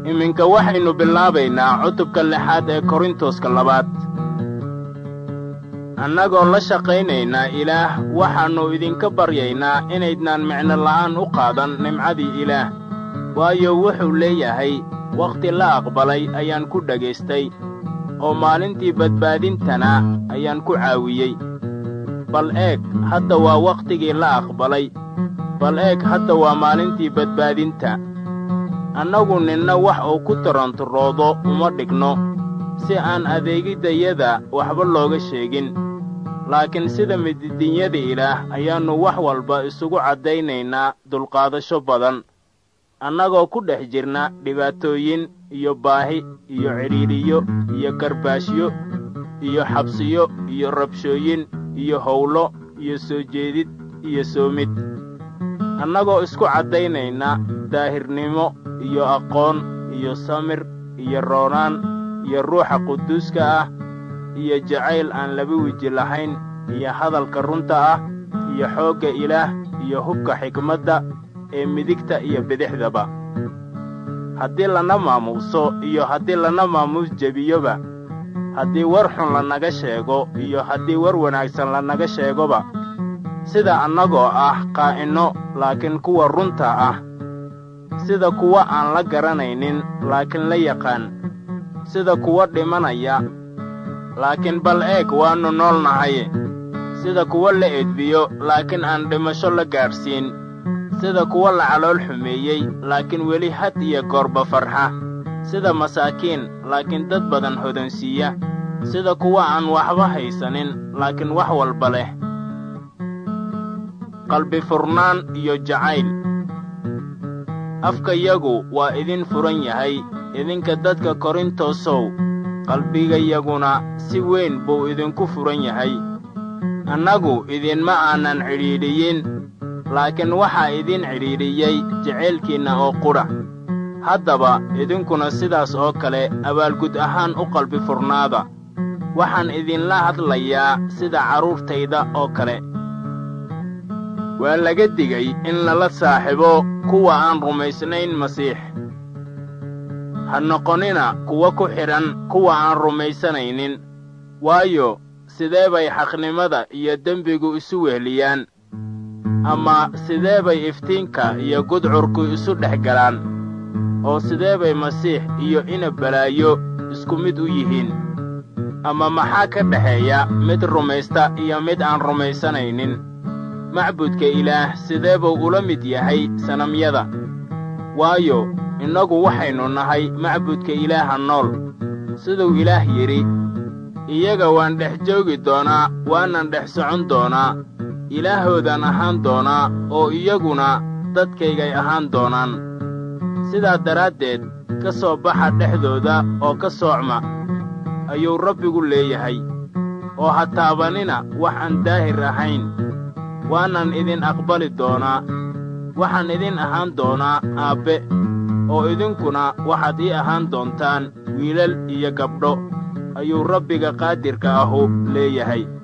iminka waxaynu bilaabaynaa cutubka lixaad ee korintoska labaad annagoo la shaqaynaynaa ilaah waxaannu idinka baryaynaa inaydnaan micno la'aan u qaadan nimcadii ilaah waayo wuxuu leeyahay wakhti la aqbalay ayaan ku dhagaystay oo maalintii badbaadintana ayaan ku caawiyey bal eeg hadda waa wakhtigii la aqbalay bal eeg hadda waa maalintii badbaadinta annagu ninna wax uu ku taranturoodo uma dhigno si aan adeegiddayada waxba looga sheegin laakiin sida mididinyada ilaah ayaannu wax walba isugu caddaynaynaa dulqaadasho badan annagoo ku dhex jirna dhibaatooyin iyo baahi iyo cidhiidhiyo iyo karbaashyo iyo xabsiyo iyo rabshooyin iyo howlo iyo soo jeedid iyo soomid annagoo isku caddaynayna daahirnimo iyo aqoon iyo samir iyo roonaan iyo ruuxa quduuska ah iyo jacayl aan laba weji lahayn iyo hadalka runta ah iyo xoogga ilaah iyo hubka xikmadda ee midigta iyo bidixdaba haddii lana maamuuso iyo haddii lana maamuus jebiyoba haddii war xun lanaga sheego iyo haddii war wanaagsan lanaga sheegoba sida annagoo ah qaa'inno laakiin kuwa runta ah sida kuwa aan la garanaynin laakiin la yaqaan sida kuwa dhimanaya laakiin bal eeg waannu nool nahay sida kuwa la edbiyo laakiin aan dhimasho la gaadhsiin sida kuwa la calool xumeeyey laakiin weli had iyo goorba farxa sida masaakiin laakiin dad badan hodansiiya sida kuwa aan waxba haysanin laakiin wax walba leh qalbi furnaan iyo jacayl afkayagu waa idin furan yahay idinka dadka korintosow qalbigayaguna si weyn buu idinku furan yahay annagu idinma aanan cidhiidhiyin laakiin waxaa idin cidhiidhiyey jacaylkiinna oo qudha haddaba idinkuna sidaas oo kale abaalgud ahaan u qalbi furnaada waxaan idinla hadlayaa sida carruurtayda oo kale waa laga digay in lala saaxibo kuwa aan rumaysnayn masiix ha noqonina kuwa ku xidhan kuwa aan rumaysanaynin waayo sidee bay xaqnimada iyo dembigu isu wehliyaan ama sidee bay iftiinka iyo gudcurku isu dhex galaan oo sidee bay masiix iyo ina balaayo isku mid u yihiin ama maxaa ka dhexeeya mid rumaysta iyo mid aan rumaysanaynin macbudka ilaah sidee buu ula mid yahay sanamyada waayo innagu waxaynu nahay macbudka ilaaha nool siduu ilaah yidhi iyaga waan dhex joogi doonaa waanan dhex socon doonaa ilaahoodan ahaan doonaa oo iyaguna dadkaygay ahaan doonaan sidaa daraaddeed ka soo baxa dhexdooda oo ka soocma ayuu rabbigu leeyahay oo ha taabanina wax aan daahir ahayn waanan idin aqbali doonaa waxaan idin ahaan doonaa aabbe oo idinkuna waxaad ii ahaan doontaan wiilal iyo gabdho ayuu rabbiga qaadirka ahu leeyahay